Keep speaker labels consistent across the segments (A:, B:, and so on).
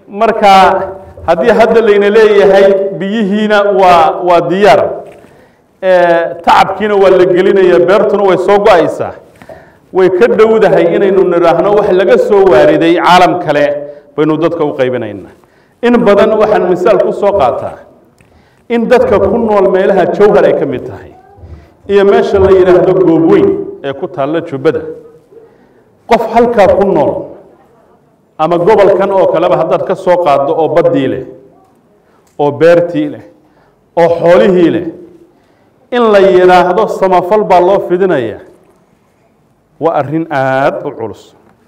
A: marka haddii hadda layna leeyahay biyihiina waa waa diyaar tacabkiina waa la gelinaya beertuna way soo go-aysaa way ka dhowdahay inaynu nidhaahno wax laga soo waariday caalam kale baynu dadka u qaybinaynaa in badan waxaan misaal ku soo qaataa in dadka ku nool meelaha jawhar ay ka mid tahay iyo meesha la yidhaahdo goobweyn ee ku taalla jubbada qof halkaa ku nool ama gobolkan oo kaleba haddaad ka soo qaaddo oo baddii leh oo beertii leh oo xoolihii leh in la yidhaahdo samafal baa loo fidinaya waa arrin aada u culus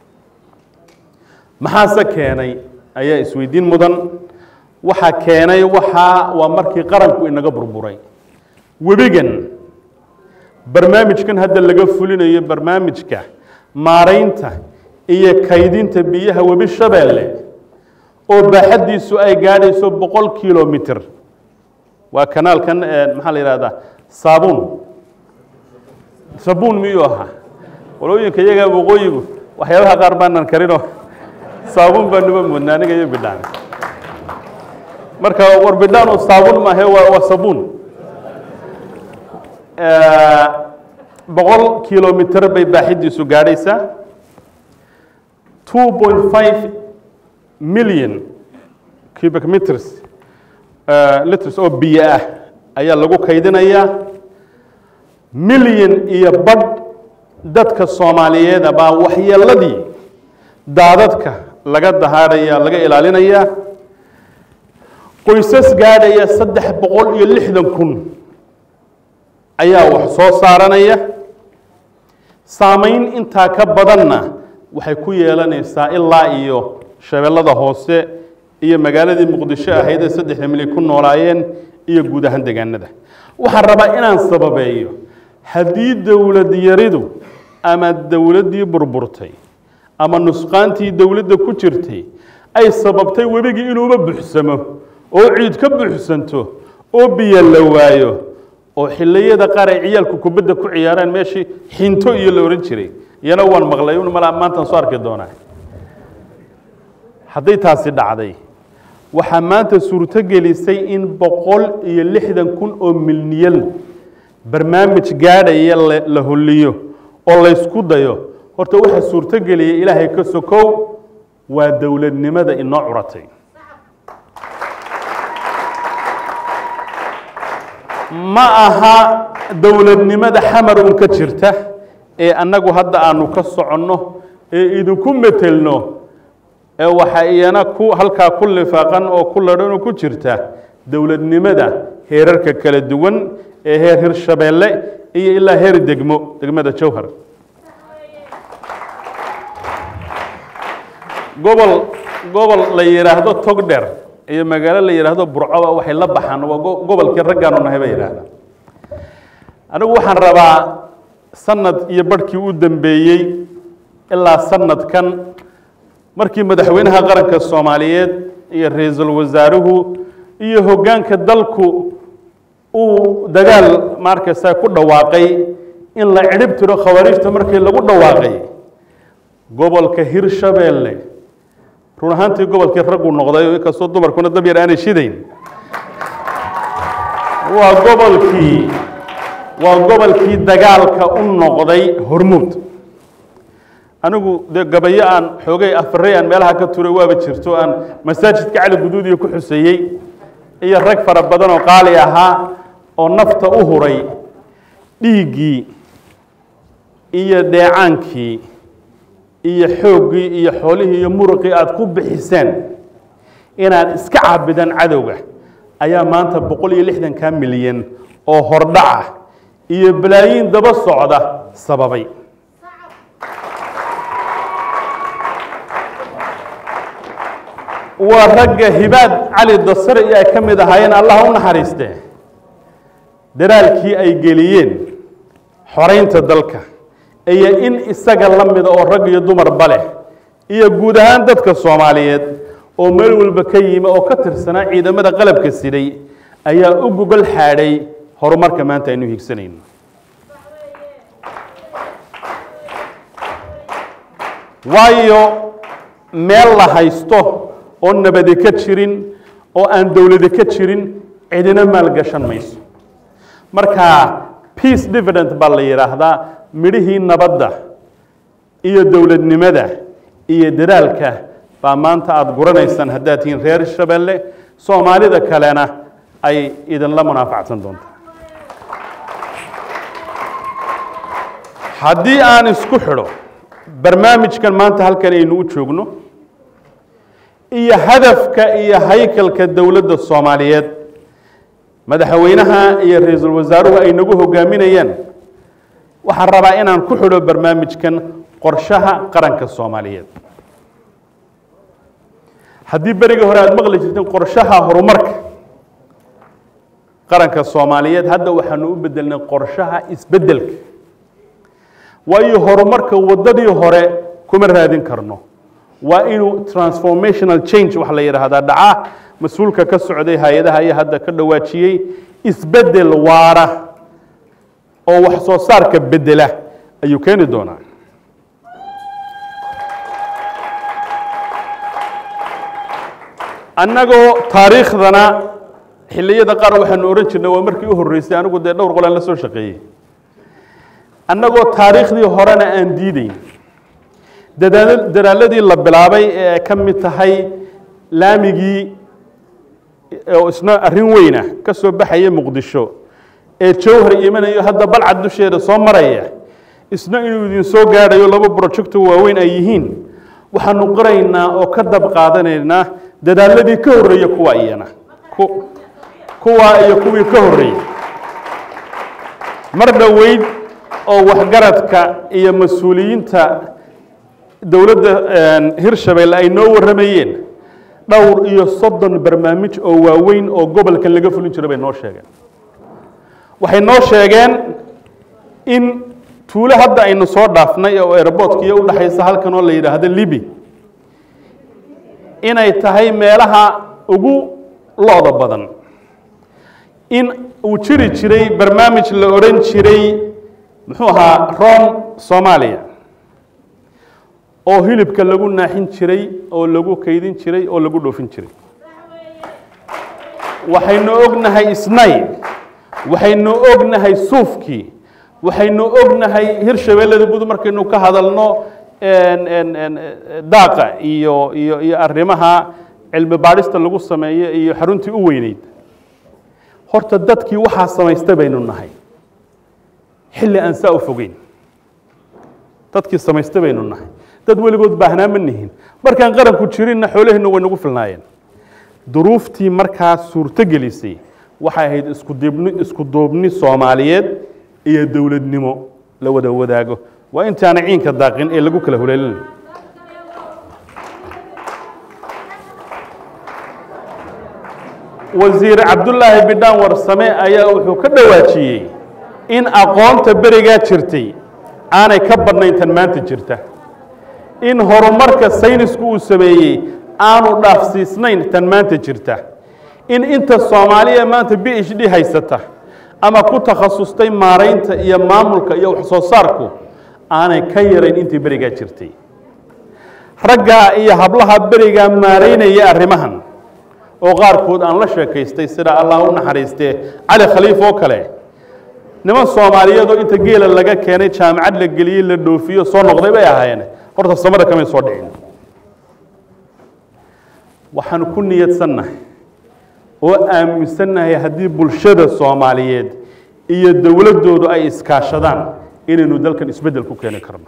A: maxaase keenay ayaa isweydiin mudan waxaa keenay waxaa waa markii qaranku inaga burburay webigan barnaamijkan hadda laga fulinayo barnaamijka maaraynta iyo kaydinta biyaha webi shabeelle oo baaxaddiisu ay gaadhayso boqol kilomitr waa kanaalkan maxaa la yihahdaa saabuun sabuun miyuu ahaa walooyinka iyagaa waqooyigu waxyaabaha qaar baanan karinoo saabuun baa nuba moodna aniga iyo bidhaan marka war bidhaan saabuun maahe waa waa sabuun boqol kilomitr bay baaxiddiisu gaadhaysaa two point five million cubic meters liters oo biyo ah ayaa lagu kaydinayaa milyan iyo badh dadka soomaaliyeeda baa waxyeeladii daadadka laga dahaadhaya laga ilaalinayaa qoysas gaadhaya saddex boqol iyo lixdan kun ayaa wax soo saaranaya saamayn intaa ka badanna waxay ku yeelanaysaa ilaa iyo shabeellada hoose iyo magaaladii muqdisho ahayd ee saddexda milyan ku noolaayeen iyo guud ahaan deegaanada waxaan rabaa inaan sababeeyo haddii dowlad yaridu ama dowladdii burburtay ama nusqaantii dowladda ku jirtay ay sababtay webigii inuuba buxsamo oo ciid ka buuxsanto oo biyo la waayo oo xilliyada qaar ay ciyaalku kubadda ku ciyaaraan meeshii xinto iyo la odhan jiray iyana waan maqlay un malaa maantaan soo arki doonaa hadday taasi dhacday waxaa maanta suurto gelisay in boqol iyo lixdan kun oo milyan barnaamij gaadhaya la holiyo oo laysku dayo horta waxaa suurto geliyay ilaahay ka sokow waa dowladnimada inoo curatay ma aha dowladnimada xamar un ka jirta ee annagu hadda aanu ka soconno ee idinku metelno ee waxaa iyana ku halkaa ku lifaaqan oo ku ladhan oo ku jirta dowladnimada heerarka kala duwan ee heer hirshabeelle iyo ilaa heer degmo degmada jowhar gobol gobol la yidhaahdo togdher iyo magaalo la yidhaahdo burcoba waxay la baxaan waa gobolkii raggaanu nahay ba yidhaahda anigu waxaan rabaa sanad iyo barhkii u dambeeyey ilaa sanadkan markii madaxweynaha qaranka soomaaliyeed iyo ra-iisul wasaaruhu iyo hoggaanka dalku uu dagaal markaysaa ku dhawaaqay in la cidhib tiro khawaariijta markii lagu dhawaaqay gobolka hirshabeelle run ahaantii gobolkii raggu noqday inkastoo dumarkuna dab yar aanay shidayn waa gobolkii waa gobolkii dagaalka u noqday hormuud anigu dee gabayo aan xoogay afarey aan meelaha ka turay waaba jirto aan masaajidka cali guduudiya ku xuseeyey iyo rag fara badan oo qaali ahaa oo nafta u huray dhiiggii iyo dheecaankii iyo xooggii iyo xoolihii iyo muruqii aada ku bixiseen inaad iska caabidaan cadowga ayaa maanta boqol iyo lixdanka milyan oo hordhaca iyo balaayiin daba socda sababay waa ragga hibaad cali dasare iyo ay ka mid ahaayeen allah u naxariistee daraalkii ay geliyeen xoraynta dalka iyo in isaga la mida oo rag iyo dumarba leh iyo guud ahaan dadka soomaaliyeed oo meel walba ka yimi oo ka tirsanaa ciidamada qalabka siday ayaa u gogol xaadhay horumarka maanta aynu higsanayno waayo meel la haysto oo nabadi ka jirin oo aan dowladi ka jirin cidina maalgashan mayso marka peace dividend baa la yidhaahdaa midhihii nabadda iyo dowladnimada iyo dadaalka baa maanta aada guranaysaan haddaad tihiin reer shabeelle soomaalida kalena ay idinla munaafacsan doonto haddii aan isku xidho barnaamijkan maanta halkan aynu u joogno iyo hadafka iyo haykalka dowladda soomaaliyeed madaxweynaha iyo ra-iisul wasaaruhu ay nagu hogaaminayaan waxaan rabaa inaan ku xidho barnaamijkan qorshaha qaranka soomaaliyeed haddii berigii hore aada maqli jirteen qorshaha horumarka qaranka soomaaliyeed hadda waxaanu u bedelnay qorshaha isbeddelka waayo horumarka waddadii hore kuma raadin karno waa inuu transformational change waxa la yidhaahdaa dhaca mas-uulka ka socday hay-adaha ayaa hadda ka dhawaajiyey isbeddel waara oo wax soo saarka bedela ayuu keeni doonaa annagoo taariikhdana xilliyada qaar waxaanu ohan jirnay waa markii u horreysay anigu dee dhowr qolaan la soo shaqeeyey annagoo taariikhdii horena aan diideyn dadaal dadaaladii la bilaabay ee ay ka mid tahay laamigii oo isna arrin weyna ka soo baxaya muqdisho ee jowhar imanayo hadda balcad dusheeda soo maraya isna inuu idin soo gaadhayo laba projecto waaweyn ay yihiin waxaanu qoraynaa oo ka dab qaadanaynaa dadaaladii ka horreeya kuwa iyana kuwaa iyo kuwii ka horreeyey mar dhoweyd oo waxgaradka iyo mas-uuliyiinta dowladda hirshabeelle ay noo warramayeen dhowr iyo soddon barnaamij oo waaweyn oo gobolkan laga fulin jiro bay noo sheegeen waxay noo sheegeen in tuulo hadda aynu soo dhaafnay oo airboortkiiyo u dhexaysa halkan oo la yidhaahdo libi inay tahay meelaha ugu lo-da badan in uu jiri jiray barnaamij la odhan jiray muxuu ahaa rom soomaaliya oo hilibka lagu naaxin jiray oo lagu kaydin jiray oo lagu dhoofin jiray waxaynu ognahay isnay waxaynu ognahay suufkii waxaynu ognahay hirshabeellada gud markaynu ka hadalno daaqa iyo iyo iyo arrimaha cilmi baadhista lagu sameeyo iyo xaruntii u weyneyd horta dadkii waxaa samaysta baynu nahay xilli aan saa u fogeyn dadkii samaysta baynu nahay dad weligood baahnaa ma nihin markaan qaranku jirinna xoolaheenna way nagu filnaayeen duruuftii markaa suurto gelisay waxay ahayd iskudibni isku duubni soomaaliyeed iyo dowladnimo la wada wadaago waa intaana ciinka daaqin ee lagu kala huleelin wasiir cabdullaahi bidhaan warsame ayaa wuxuu ka dhawaajiyey in aqoonta berigaa jirtay aanay ka badnayn tan maanta jirta in horumarka saynisku uu sameeyey aanu dhaafsiisnayn tan maanta jirta in inta soomaaliya maanta b h d haysata ama ku takhasustay maaraynta iyo maamulka iyo wax soo saarku aanay ka yarayn intii berigaa jirtay raggaa iyo hablaha berigaa maaraynaya arrimahan oo qaarkood aan la sheekaystay sida allah u naxariistee cali khaliif oo kale niman soomaaliyeed oo inta geela laga keenay jaamacad la geliyey la dhoofiyo soo noqday bay ahaayeen horta samada kamay soo dhicin waxaanu ku niyadsannahay oo aaminsannahay haddii bulshada soomaaliyeed iyo dowladdoodu ay iskaashadaan inaynu dalkan isbeddel ku keeni karno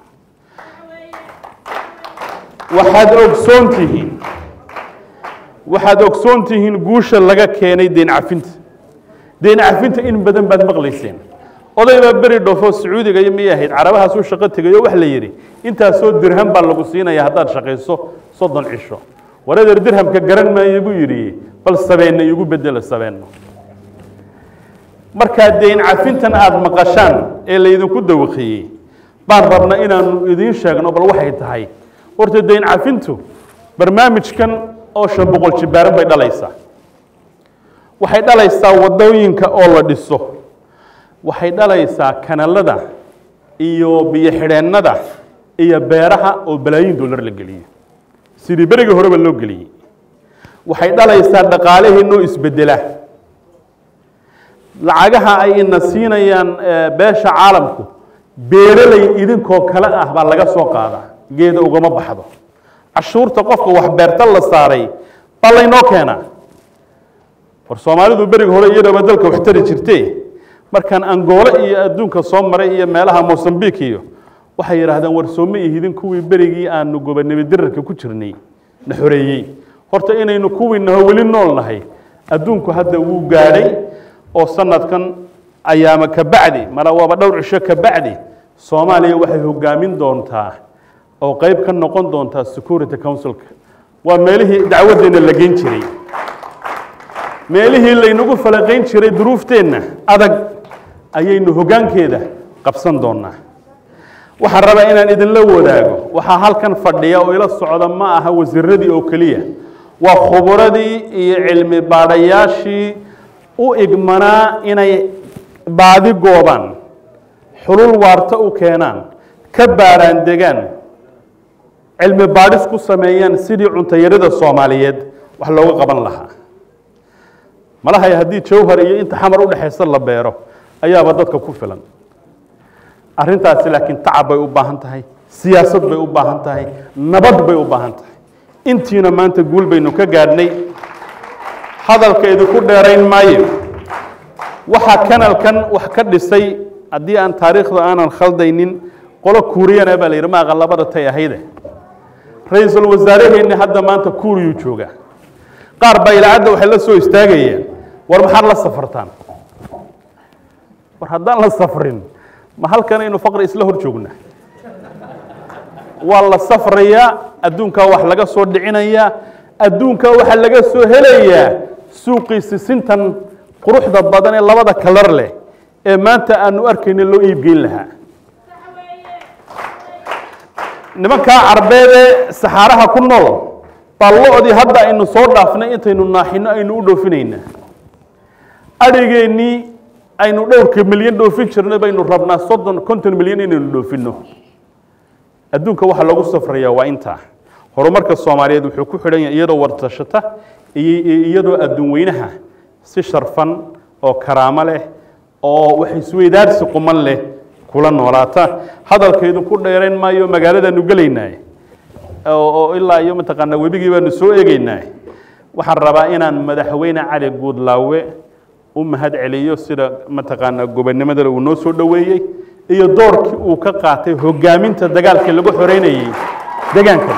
A: waxaad ogsoon tihiin waxaad ogsoon tihiin guusha laga keenay deen cafinta deen cafinta in badan baad maqlayseen oday baa beri dhoofo sacuudiga iyo miyay ahayd carabahaasuu shaqo tegayo wax la yidhi intaasoo dirham baa lagu siinaya haddaad shaqayso soddon cisho waradeer dirhamka garan maayo buu yidhi bal sabeenna igu bedelo sabeenno markaa deyn cafintan aada maqashaan ee laydinku dawaqiyey baan rabna inaanu idiin sheegno bal waxay tahay horta deyn cafintu barnaamijkan oo shan boqol jibaaran bay dhalaysaa waxay dhalaysaa waddooyinka oo la dhiso waxay dhalaysaa kanalada iyo biyo xidheennada iyo beeraha oo balaayiin dollar la geliyo sidii berigii horeba loo geliyey waxay dhalaysaa dhaqaalaheennoo isbedela lacagaha ay ina siinayaan beesha caalamku beeraley idinkoo kale ah baa laga soo qaadaa geeda ugama baxdo cashuurta qofka wax beerta la saaray baa laynoo keenaa war soomaalidu beriga hore iyadaba dalka wax tari jirte markaan angoole iyo adduunka soo maray iyo meelaha mosambik iyo waxay yidhaahdeen war sooma ihidin kuwii berigii aanu gobonimo dirarka ku jirnay na xoreeyey horta inaynu kuwii naho weli nool nahay adduunku hadda wuu gaadhay oo sanadkan ayaama ka bacdi mara waaba dhowr cisho ka bacdi soomaaliya waxay hogaamin doontaa oo qeyb ka noqon doontaa security councilka waa meelihii dacwaddeena la geyn jiray meelihii laynagu falaqayn jiray duruufteenna adag ayaynu hoggaankeeda qabsan doonaa waxaan rabaa inaan idinla wadaago waxaa halkan fadhiya oo ila socda ma aha wasiiradii oo keliya waa khuburadii iyo cilmi baadhayaashii u igmanaa inay baadi goobaan xulul waarta u keenaan ka baaraan degaan cilmi baadhis ku sameeyaan sidii cuntayarida soomaaliyeed wax looga qaban lahaa malahay haddii jawhar iyo inta xamar u dhexaysa la beero ayaaba dadka ku filan arrintaasi laakiin tacab bay u baahan tahay siyaasad bay u baahan tahay nabad bay u baahan tahay intiina maanta guul baynu ka gaadhnay hadalka idinku dheerayn maayo waxaa kanalkan wax ka dhisay haddii aan taariikhda aanan khaldaynin qolo kuuriyana baa la yidhi maaqa labada tay ahayde ra-iisul wasaaraheenni hadda maanta kuuriyuu joogaa qaar baa ilaacadda waxay la soo istaagayeen war maxaad la safartaan war haddaan la safrin ma halkanaynu faqri isla hor joognaa waa la safrayaa adduunkaa wax laga soo dhicinayaa adduunkaa waxaa laga soo helayaa suuqii sisintan quruxda badan ee labada kalar leh ee maanta aanu arkayna loo iibgeyn lahaa nimankaa carbeedee saxaaraha ku nool baa lo-dii hadda aynu soo dhaafnay intaynu naaxino aynu u dhoofinaynaa adhigeennii aynu dhowrka milyan dhoofin jirnay baynu rabnaa soddon konton milyan inaynu dhoofinno adduunka waxaa lagu safrayaa waa intaa horumarka soomaaliyeed wuxuu ku xidhan yahay iyadoo wartashata iyo iyadoo adduun weynaha si sharfan oo karaamo leh oo wax isweydaarsi quman leh kula noolaata hadalkaydu ku dheerayn maayo magaaladaanu gelaynaa oo ilaa iyo mataqaanaa webigii baanu soo eegeynaa waxaan rabaa inaan madaxweyne cali guudlaawe u mahad celiyo sida mataqaanaa gobonnimadana uu noo soo dhoweeyey iyo doorkii uu ka qaatay hogaaminta dagaalkii lagu xoreynayey degaankan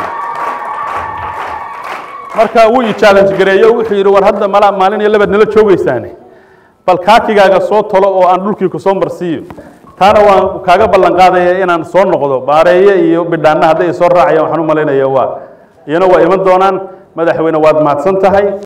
A: marka wuu i challenge gareeyo wuxuu yidhi war hadda mala maalin iyo labaad nala joogaysaane bal kaakigaaga soo tolo oo aan dhulkii ku soo marsiiyo taana waan kaaga ballan qaadaya inaan soo noqdo baareeye iyo bidhaanna hadday soo raacayaan waxaan u malaynaya waa iyana waa iman doonaan madaxweyne waad mahadsan tahay